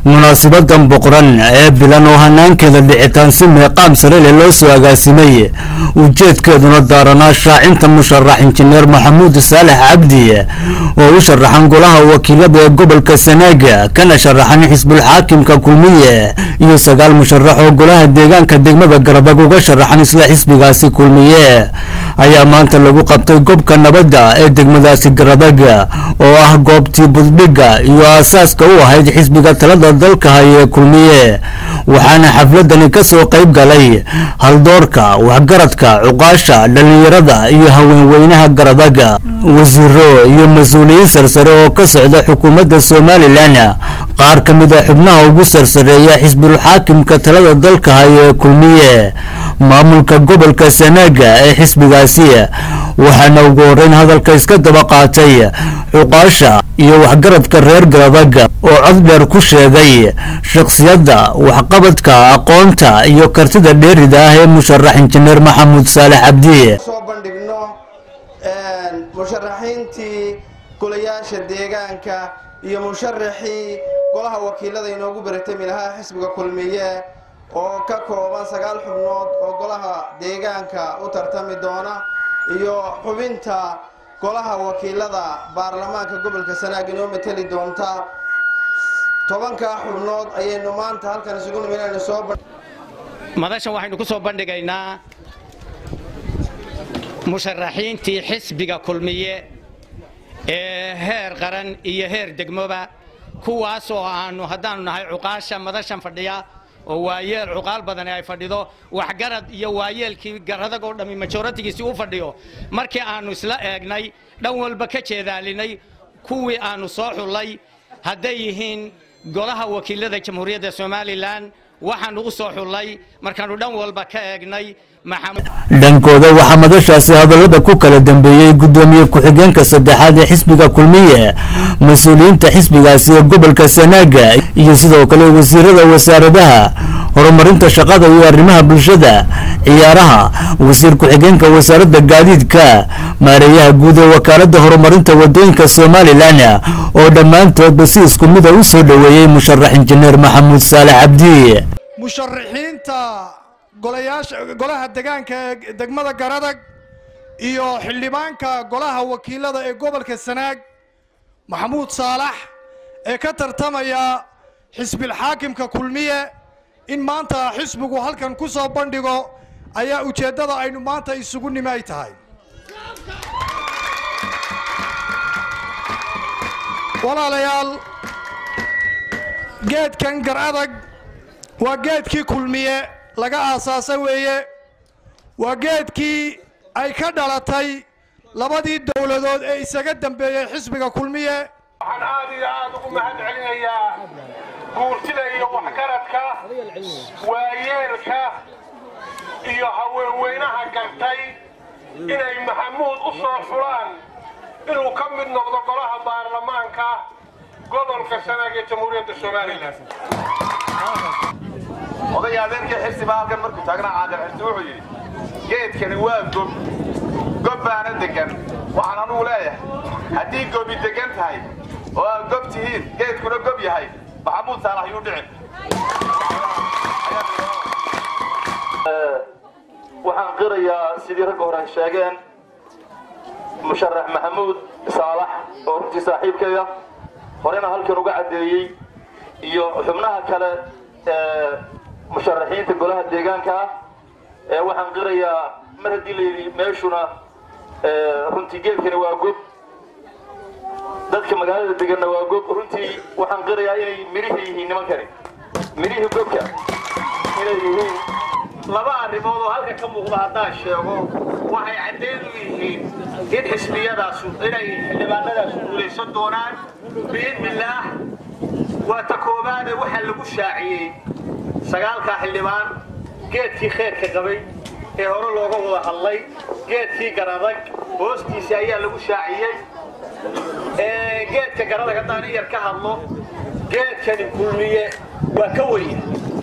munaasibadan boqoran ee bilan oo hanaankeeda dhicitaan si meeqaam sare leh loo soo agaasimay ujeedkeeduna daaranaa shaacinta musharax injineer maxamuud saalax cabdi oo u sharaxan golaha wakiilada ee gobolka sanaaga kana sharaxan xisbulxaakimka kulmiye iyo sagaal musharax oo golaha deegaanka degmada garadag uga sharaxan isla xisbigaasi kulmiye ayaa maanta lagu qabtay gobka nabadda ee degmadaasi garadag oo ah goobtii buddhigga iyo aasaaska u ahayd xisbiga talada dalka haya ee kulmiye waxaana xafladani ka soo qayb galay haldoorka waxgaradka cuqaasha dhallinyarada iyo haweenweynaha garadaga wasiiro iyo mas-uuliyiin sarsare oo ka socda xukuumadda somalilan qaar ka mid a xubnaha ugu sarsareeya xisbulxaakimka talada dalka haya ee kulmiye maamulka gobolka sanaaga ee xisbigaasi waxaana ugu horeyn hadalka iska daba qaatay cuqaasha iyo waxgaradka reer garadaga oo cod dheer ku sheegay shakhsiyadda waxqabadka aqoonta iyo kartida dheerida ah ee musharax injineer maxamuud saalax cabdi soo bandhigno musharaxiintii golayaasha deegaanka iyo musharaxii golaha wakiilada inoogu baratami lahaa xisbiga kulmiye oo ka kooban sagaal xubnood oo golaha deegaanka u tartami doona iyo xubinta golaha wakiilada baarlamaanka gobolka sanaag inoo mateli doonta tobankaa xubnood ayaynu maanta halkan isugu nimid inaynu soo madashan waxaynu ku soo bandhigaynaa musharaxiintii xisbiga kulmiye ee heer qaran iyo heer degmoba kuwaas oo aanu haddaanu nahay cuqaasha madashan fadhiya oo waayeel cuqaal badani ay fadhido waxgarad iyo waayeelkii garadag oo dhammi majoratigiisii u fadhiyo markii aannu isla eegnay dhan walba ka jeedaalinay kuwii aannu soo xullay hadday yihiin golaha wakiilada jamhuuriyadda somalilan waxaannu u soo xullay markaannu dhan walba ka eegnay dhankooda waxaa madashaasi hadallada ku kala dambeeyey guddoomiye ku-xigeenka saddexaad ee xisbiga kulmiye mas-uuliyiinta xisbigaasi ee gobolka sanaaga iyo sidoo kale wasiirada wasaaradaha horumarinta shaqada iyo arrimaha bulshada ciyaaraha wasiir ku-xigeenka wasaaradda gaadiidka maareeyaha guud ee wakaaladda horumarinta wadooyinka somalilan oo dhammaantoodba si isku mida u soo dhoweeyey musharax injineer maxamuud saalax cabdi musharaxiinta golayaasha golaha degaanka ee degmada garadag iyo xildhibaanka golaha wakiilada ee gobolka sanaag maxamuud saalax ee ka tartamaya xisbilxaakimka kulmiye in maanta xisbigu halkan ku soo bandhigo ayaa ujeeddada aynu maanta isugu nimi ay tahay walaalayaal geedkan gar adag waa geedkii kulmiye laga aasaasa weeye waa geedkii ay ka dhalatay labadii dowladood ee isaga dambeeyey xisbiga kulmiye waxaan aad iyo aad ugu mahad celinayaa guurtida iyo waxgaradka waayeelka iyo haweenweynaha gartay inay maxamuud u soo xulaan inuu ka mid noqdo golaha baarlamaanka gobolka sanaag ee jamhuuriyadda somalilan odaya adeerkii xirsiba halkan markuu taagnaa caaqil xirsi wuxuu yidhi geedkani waa gob gob baana degan waxaan anugu leeyahay haddii gobi degan tahay oo aad gob tihiin geedkuna gob yahay maxamuud saalax yuu dhicin waxaan qirayaa sidii ragga hore ay sheegeen musharax maxamuud saalax oo runtii saaxiibkayga horena halkan uga caddeeyey iyo xubnaha kale ee musharaxiinta golaha deegaanka ah ee waxaan qirayaa mar haddii la yidhi meeshuna runtii geedkani waa gob dadka magaalada deganna waa gob runtii waxaan qirayaa inay midhihii yihiin nimankani midhihii gobka inay yihiin laba arrimood oo halka ka muuqda haddaan sheego waxay caddeed u yihiin in xisbiyadaasu inay xildhibaanadaasu guulaysan doonaan biidnillaah waa ta koobaade waxaa lagu shaaciyey sagaalkaa xildhibaan geedkii kheyrka qabay ee hore looga wada hadlay geedkii garadag hoostiisa ayaa lagu shaaciyey geedka garadag haddaan in yar ka hadlo geedkani kulmiye waa ka weye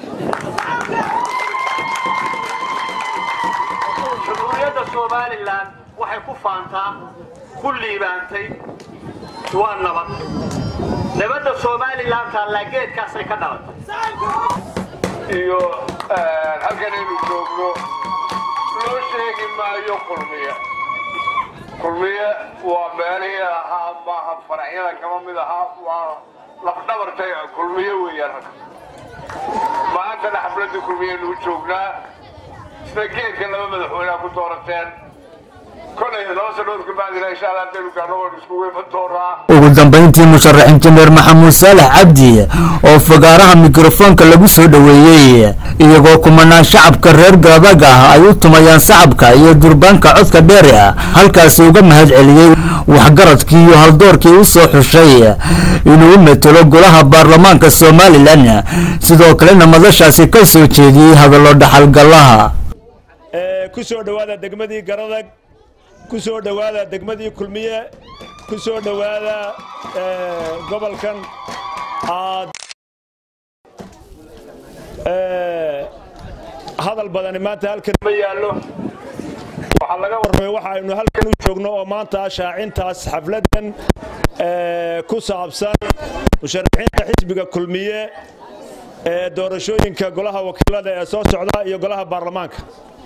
jamhuuriyadda somalilan waxay ku faantaa ku liibaantay waa nabad nabadda somalilan taallaa geedkaasay ka dhalatay iyo halkan aynu joogno loo sheegi maayo kulmiye kulmiye waa meelihii ahaa maaha faracyada kama mid ahaa waa lafdhabartay kulmiye weeyaan halka maantana xafladii kulmiyaynu u joognaa sida geedka laba madaxweyneha ku doorateen kolay laba sanood kabacdina insha allah haddaynu gaarno waynu isku weefan doonaa ugu dambayntii musharax injineer maxamuud saalax cabdi oo fagaaraha mikrofoonka lagu soo dhoweeyey iyagoo kumanaan shacabka reer garadag ah ay u tumayaan sacabka iyo durbaanka codka dheeri ah halkaasi uga mahad celiyey waxgaradkii iyo haldoorkii u soo xushay inuu u metelo golaha baarlamaanka somalilan sidoo kalena madashaasi ka soo jeediyey hadallo dhaxalgallaha ku soo dhowaada degmadii garadag ku soo dhowaada degmadii kulmiye ku soo dhowaada gobolkan aad hadal badani maanta halkan ma yaallo waxaa laga warramay waxa aynu halkan u joogno oo maanta shaacintaas xafladdan ku saabsan musharaxiinta xisbiga kulmiye ee doorashooyinka golaha wakiilada ee soo socda iyo golaha baarlamaanka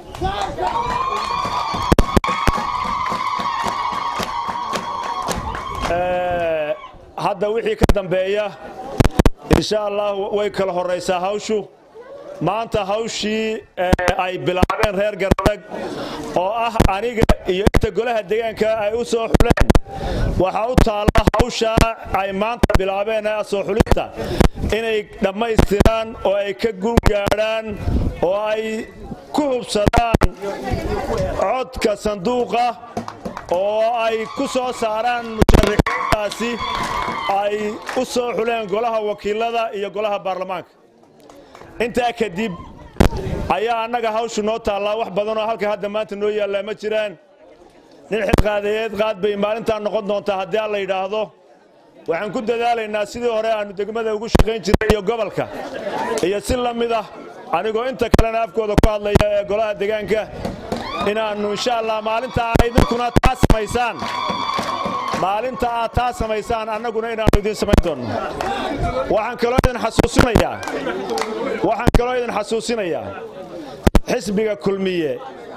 hadda wixii ka dambeeya insha allah way kala horraysaa hawshu maanta hawshii ay bilaabeen reer garadag oo ah aniga iyo inta golaha deegaanka ay u soo xuleen waxaa u taalla hawshaa ay maanta bilaabeen ee soo xulista inay dhammaystiraan oo ay ka guulgaadhaan oo ay ku hubsadaan codka sanduuqa oo ay ku soo saaraan musharaxiintaasi ay u soo xuleen golaha wakiilada iyo golaha baarlamaanka intaa kadib ayaa annaga hawshu noo taallaa wax badanoo halka hadda maanta noo yaallaa ma jiraan nin xilqaadayeed qaad bay maalintaa noqon doontaa haddii aan la yidhaahdo waxaan ku dadaalaynaa sidii hore aannu degmada ugu shaqayn jiray iyo gobolka iyo si la mid ah anigoo inta kalena afkooda ku hadlaya ee golaha deegaanka inaannu insha allah maalinta aa idinkuna taa samaysaan maalinta aad taa samaysaan annaguna inaannu idiin samayn doonno waxaan kaloo idin xasuusinayaa waxaan kaloo idin xasuusinayaa xisbiga kulmiye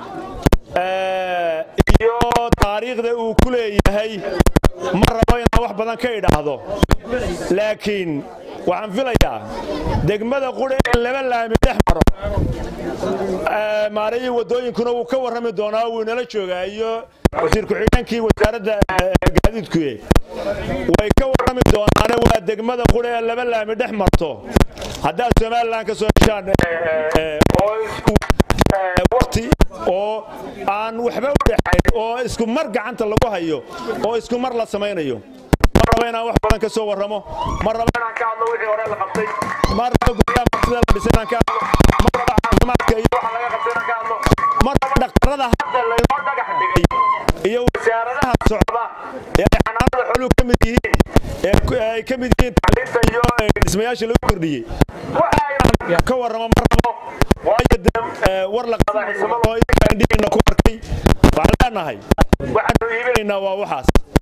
iyo taariikhda uu ku leeyahay ma rabo inaan wax badan ka idhaahdo laakiin waxaan filayaa degmada qudha in laba laami dhex maro maarayii waddooyinkuna wuu ka warrami doonaa wuu inala joogaa iyo wasiir ku-xigeenkii wasaaradda gaadiidkuye way ka warrami doonaane waa degmada qudha ee laba laami dhex marto haddaad somalilan ka soo heshaan oo isku waqti oo aan waxba u dhexayn oo isku mar gacanta lagu hayo oo isku mar la samaynayo ma rabo inaan wax badan ka soo warramo ma rabo inaan ka hadlo wixii hore la qabtay ma rabo guryaha martida la dhisay inaan ka hadlo ma rabo caafimaadka iyo waxa laga qabtay inaan ka hadlo ma rabo dhaqtarada hadda laynoo dhagax dhigay iyo wasaaradaha socda ee ay xanaanada xooluhu ka mid yihiin ee ay ka mid yihiin tacliinta iyo dhismayaasha lagu kordhiyey waxa inaan ka warramo ma rabo waayo dee war la qadaa xisamada oo idinka indhihiina ku arkay waxaan leenahay waxaanu iibinaynaa waa waxaas